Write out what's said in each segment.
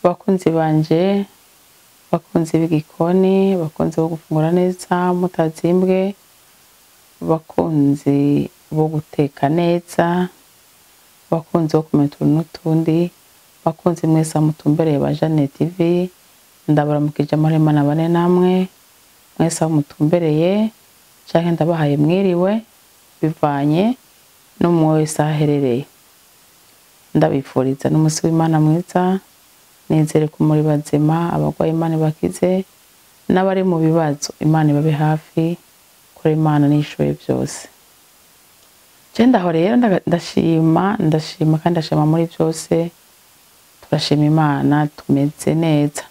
bakunzi banje bakunzi b'igikoni bakunzi bo gufungura neza mutazimbwe bakunzi bo guteka neza bakunzi bo kumenya utuntu n'utundi bakunzi mwese mutumbereye ba Jane TV ndabaramukije amahoro na bane namwe mwese aho mutumbereye canke ndabahaye mwiriwe bivanye n'umwe wese aho aherereye ndabifuriza n'umunsi w'imana mwiza nizere ko muri bazima abagwaye imana bakize n'abari mu bibazo imana ibabe hafi kuri imana nishoboye byose je ndaho rero ndaga- ndashima ndashima kandi ndashima muri byose turashima imana tumeze neza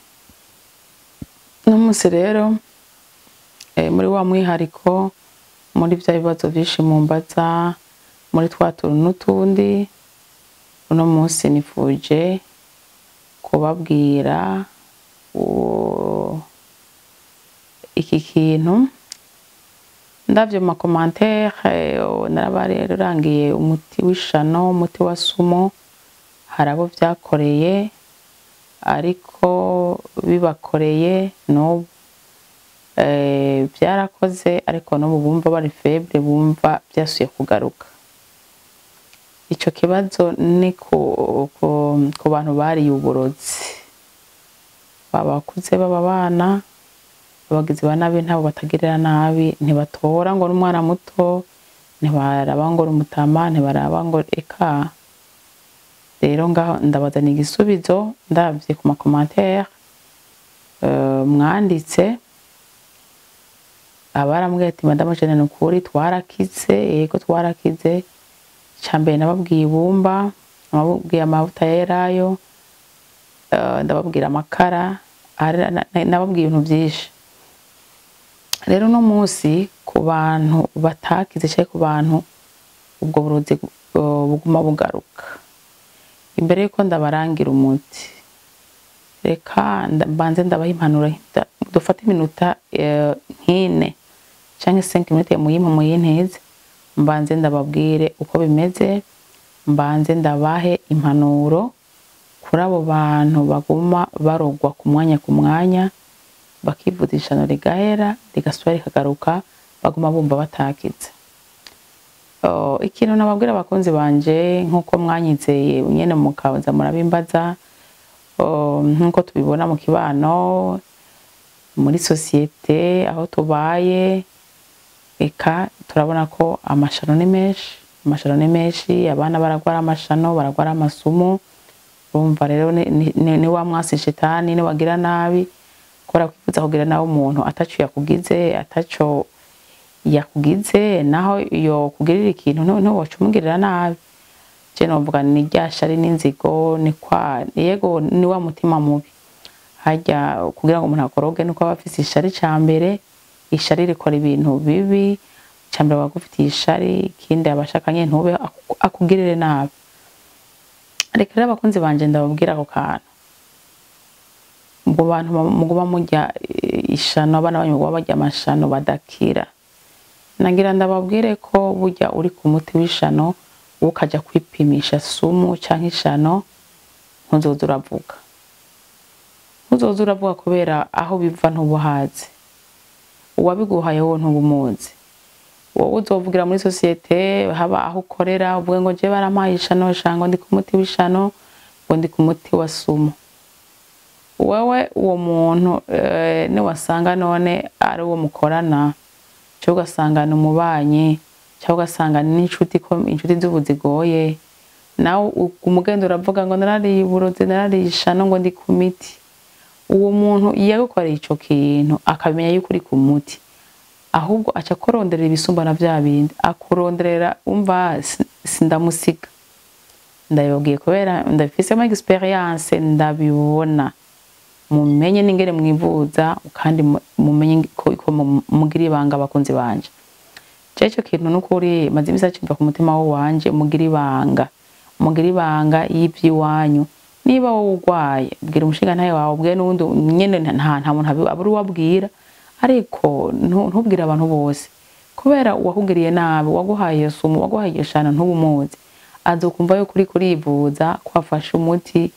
n'umunsi rero eh, muri wa mwihariko muri bya bibazo vyinshi mumbaza muri twa tuntu n'utundi uno munsi nifuje kubabwira u- iki kintu ndavyo mu makomantere narabarangiye umuti w'ishano umuti wa sumo hari abo vyakoreye ariko bibakoreye n'ubu eh, vyarakoze ariko n'ubu bumva bari feble bumva vyasuye kugaruka ico kibazo ni ku, ku, ku bantu bariye uburozi baba bakuze baba abana abagizi ba nabi ntabo batagirira nabi ntibatora ngo n'umwana muto ntibaraba ngo n'umutama ntibaraba ngo eka rero ngaho ndabazana igisubizo ndavye ku makomantere uh, mwanditse abarambwiye ati madamu jene ni ukuri twarakize yego twarakize icambere nababwiye ibumba nababwiye amavuta yerayo eh, ndababwira amakara hari- na- na- nababwiye ibintu vyinshi rero uno munsi ku bantu batakize canke ku bantu ubwo burozi eh, buguma bugaruka imbere yuko ndabarangira umuti reka nda- mbanze ndabaha impanuro nda- dufate iminota eh, nk'ine canke 5 minutes muyimpa muyinteze mbanze ndababwire uko bimeze mbanze ndabahe impanuro kuri abo bantu baguma barogwa ku mwanya ku mwanya bakivuza ishano rigahera rigasubira rikagaruka baguma bumva batakize Oh, ikintu nababwira abakunzi banje nk'uko mwanyizeye nyene mukaza murabimbaza oh, nk'uko tubibona mu kibano muri sosiyete aho tubaye eka turabona ko amashano ni menshi amashano ni menshi abana baragwara amashano baragwara amasumu urumva rero ni, ni, ni, ni wa mwasi shetani ni wagira nabi kubera kwifuza kugira nawe umuntu ataco yakugize ataco yakugize naho iyo kugirira ikintu ntu- ntiwoca umugirira nabi je novuga ni rya shari n'inzigo ni kwa yego ni wa mutima mubi harya kugira ngo umuntu akoroge nuko aba afise ishari ca mbere ishari rikora ibintu bibi ca mbere aba agufitiye ishari ikindi abashakanye ntube aku- akugirire nabi reka rero abakunzi banje ndababwira ako kantu ubwo bantu mu- muguma murya eh, ishano abana banyu muguma barya amashano badakira nagira ndababwire ko burya uri ku muti w'ishano ukaja kwipimisha sumu canke ishano ntuzoza uravuga ntuzoza uravuga kubera aho biva ntubuhazi uwabiguhaye wowe ntubumuzi wowe uzovugira muri sosiyete haba aho ukorera uvuge ngo je barampaye ishano shango ndi ku muti w'ishano ngo ndi ku muti wa sumu wewe uwo muntu eh, niwasanga none ari uwo mukorana cyangwa ugasanga ni umubanyi cyangwa ugasanga ni n'inshuti ko inshuti z'ubu zigoye nawe u- umugenda uravuga ngo narariye uburozi narariye ishano ngo ndi ku miti uwo muntu yagukoreye ico kintu akamenya yuko uri ku muti ahubwo aca akuronderera ibisumba na vya bindi akuronderera umva si- sindamusiga ndabibabwiye kubera ndabifisemo experience ndabibona mumenye n'ingene mwivuza kandi mu- mumenye ko ko mu- mugira ibanga abakunzi banje je ico kintu n'ukuri maze imisi acimva ku mutima wanje mugira ibanga mugira ibanga y'ivy'iwanyu niba wowe urwaye bwira umushingantahe wawe ubwire n'uwundi nyene nta nta muntu abi- abura uwabwira ariko ntu- ntubwire abantu bose kubera uwakugiriye nabi waguhaye iyo sumu waguhaye iyo shano ntubumuzi azokumva yuko uriko urivuza ko wafashe umuti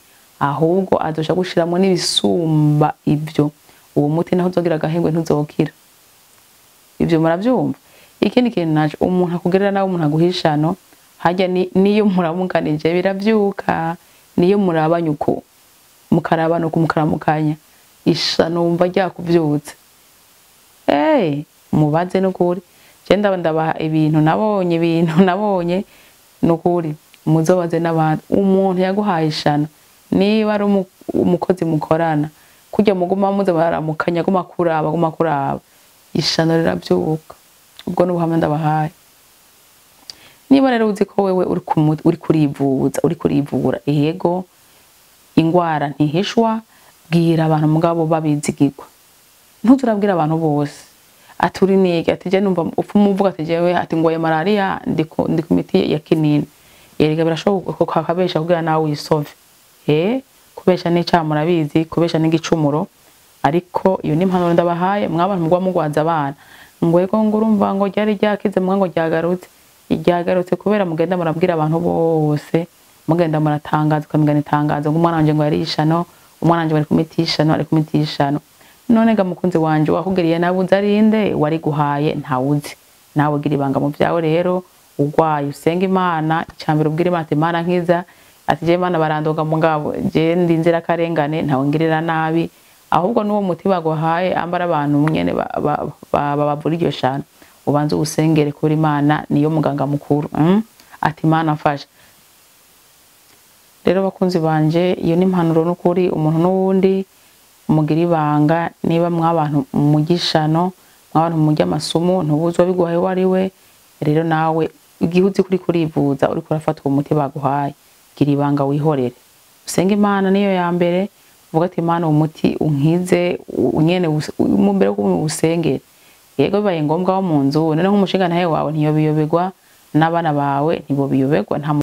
ahubwo azosha gushiramwo n'ibisumba ivyo uwo muti naho uzogira agahengwe ntuzokira ivyo muravyumva ikindi kintu naco umuntu akugerera nawe umuntu aguhishano harya ni- niyo muramukanije biravyuka niyo murabanye uko mukarabana uko mukaramukanya ishano wumva ryakuvyutse Eh, mubaze n'ukuri je ndaba ndabaha ibintu nabonye ibintu nabonye n'ukuri muzobaze n'abandi umuntu yaguhaye ishano niba ari umu- umukozi mukorana kurya muguma muze baramukanya guma kuraba guma kuraba ishano riravyuka ubwo n'ubuhamya ndabahaye niba rero uzi ko wewe uri kumu- uri kurivuza uri kurivura yego ingwara ntihishwa bwira abantu mugabo babizigirwa ntuzurabwira abantu bose ati uri nige ati je numva upfa umuvuga ati jewe ati ngoye malaria ndi ku ndi ku miti ya kinini erega birashoboka kakabesha kugira nawe wisove eh kubesha n'icaha murabizi kubesha n'igicumuro ariko iyo ni impanuro ndabahaye mwabantu mugwa mugwaza abana ngo ego ngo urumva ngo ryari ryakize mwa ngo ryagarutse ryagarutse kubera mugenda murabwira abantu bose mugenda muratangaza ukamigana itangazo ngo umwana wanje ngo yari ishano umwana wanje bari kumitishano ari kumitishano none ga mukunzi wanje wakugiriye nabuze arinde wari guhaye ntawuzi nawe gira ibanga mu vyawe rero ugwaye usenga imana icambere ubwira imana ati imana nkiza ati je imana barandoga mugabo je ndi inzira karengane ntawe ngirira nabi ahubwo n'uwo muti baguhaye ambara abantu nyene ba- ba- ba- babavura iryo shano ubanze uwusengere kuri imana niyo muganga mukuru mm? ati imana mfasha rero bakunzi banje iyo ni impanuro n'ukuri umuntu n'uwundi mugira ibanga niba mwabantu mugishano mwabantu mujya amasumu ntubuzi wabiguhaye uwo ari we rero nawe igihe uzi kuri kurivuza uriko urafata uwo muti baguhaye gira ibanga wihorere usenge imana niyo ya mbere uvuga ati imana uwo muti unkize u- nyene us- u- mu mbere yo usengere yego bibaye ngombwa wo mu nzu noneho nk'umushinga ntahe wawe ntiyobiyoberwa n'abana bawe ntibobiyoberwa nta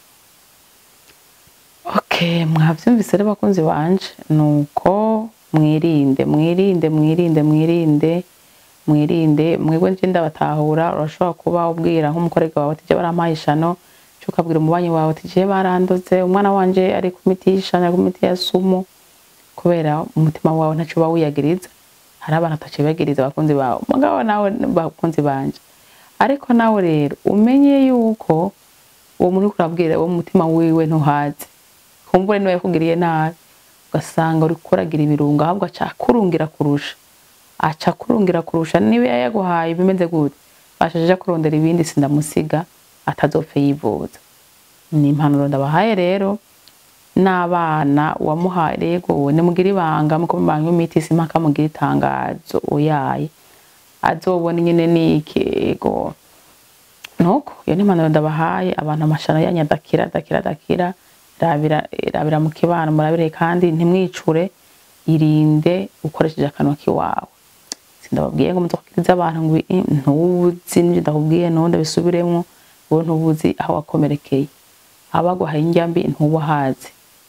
Okay, mwavyumvise rero bakunzi banje nuko mwirinde mwirinde mwirinde mwirinde mwirinde mwebwe nje ndabatahura urashobora kuba ubwira nk'umukorega wawe ati je barampaye ishano cyo ukabwira umubanyi wawe ati je barandoze umwana wanje ari ku miti y'ishano ari ku miti ya sumu kubera umutima wawe ntaco uba wiyagiriza hari abantu ataco biyagiriza bakunzi bawe mugabo nawe bakunzi banje ariko nawe rero umenye yuko uwo muntu uriko urabwira uwo mutima wiwe ntuhazi kumbure niwe yakugiriye nabi ugasanga uriko uragira ibirungo ahubwo aca akurungira kurusha aca akurungira kurusha niba yaguhaye bimeze gute bashaje kurondera ibindi sindamusiga atazopfe yivuza ni impanuro ndabahaye rero n'abana wamuhaye rego nimugire ibanga muko mubanga imiti simpaka mugira itangazo oyaye azobona nyene nikego nuko iyo ni impanuro ndabahaye abantu amashano yanyu adakira adakira adakira rabira rabira mu kibano murabire kandi ntimwicure irinde ukoresheje akanwa kiwawe sindababwiye ngo muzokiriza abantu ngo "I- ntubuzi n'ivyo ndakubwiye nundi bisubiremwo wowe ntubuzi aho wakomerekeye abaguhaye indyambi ntubahazi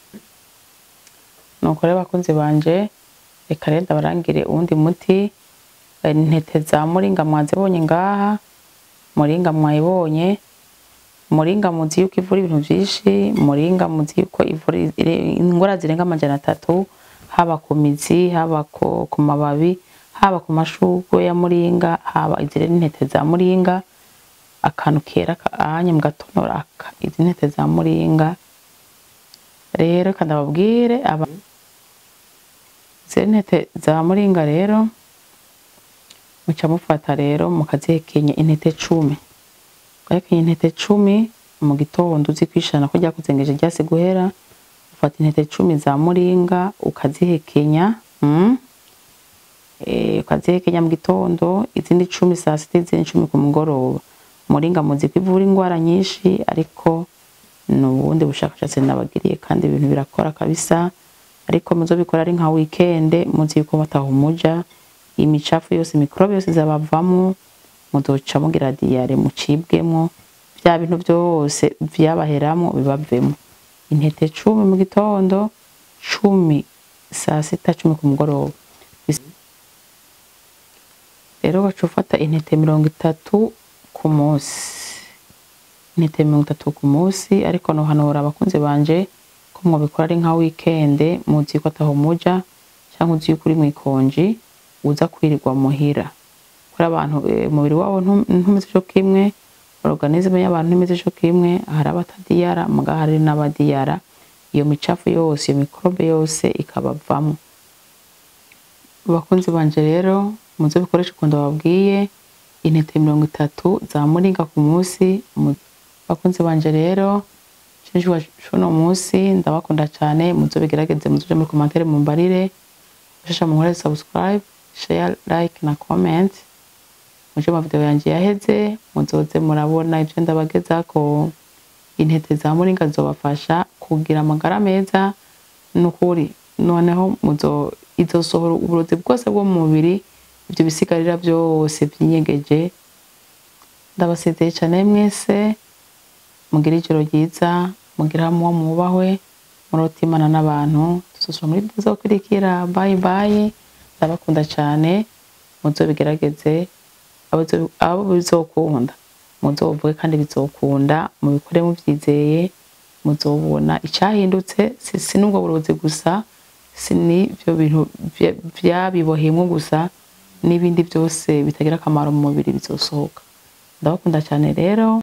nuko rero bakunzi banje reka rero ndabarangire uwundi muti eh, intete za muringa mwazibonye ngaha muringa mwayibonye muringa muzi yuko ivura ibintu vyinshi muringa muzi yuko ivura ire- ingwara zirenga amajana atatu haba ku mizi haba ku, ku mababi haba ku mashurwe ya muringa haba izi rero intete za muringa akantu kera anya mugatonora aka izi ntete za muringa rero reka ndababwire aba izi ntete za muringa rero muca mufata rero mukazihekenya intete cumi ugahekenye intete cumi mu gitondo uzi kwishana ko ryakuzengeje ryase guhera ufata intete cumi za muringa ukazihekenya mm? e, ukazihekenya mu gitondo izindi cumi saa sita izindi cumi ku mugoroba muringa muzi ko ivura ingwara nyinshi ariko ni ubundi bushakashatsi nabagiriye kandi ibintu birakora kabisa ariko muzobikora ari nka weekend muzi yuko batahumuja imicafu yose mikorobe yose zabavamwo muzoca mugira diyare mucibwemwo vya bintu vyose vyabaheramwo bibavemwo intete cumi mu gitondo cumi saa sita cumi ku mugoroba Bis- rero baca ufata intete mirongo itatu ku munsi intete mirongo itatu ku munsi ariko nohanura abakunzi banje ko mwabikora ari nka weekend muzi ko ataho muja cyangwa uzi yuko uri mwikonji uza kwirirwa muhira kuri abantu eh, umubiri wabo ntu- ntumeze co kimwe organisme y'abantu ntimeze co kimwe hari abatadiyara muga hari n'abadiyara iyo micafu yose iyo mikrobe yose ikabavamo bakunzi banje rero muze bikoresha ukuntu babwiye intete mirongo itatu za muringa ku munsi mu- bakunzi banje rero cinjwa cuno munsi ndabakunda cyane muze bigerageze muzuje muri commentaire mumbarire ushasha munkore subscribe share like na comment muje mu video yanje yaheze muzoze murabona ivyo ndabagezako intete za muringa zobafasha kugira amagara meza nukuri noneho muzo izosohora uburozi bwose bwo mu mubiri ivyo bisigarira byose vyinyegeje ndabasezeye cyane mwese mugire ijoro ryiza mugire hamwe mubahwe murota imana n'abantu tuzoshobora muri video zokurikira bye bye ndabakunda cyane muzobigerageze abo- abo bizokunda muzovuge kandi bizokunda mubikore muvyizeye muzobona icyahindutse si si n'ubwo burozi gusa si n'ibyo bintu vya- vyabiboheyemwo gusa n'ibindi byose bitagira akamaro mu mubiri bizosohoka ndabakunda cyane rero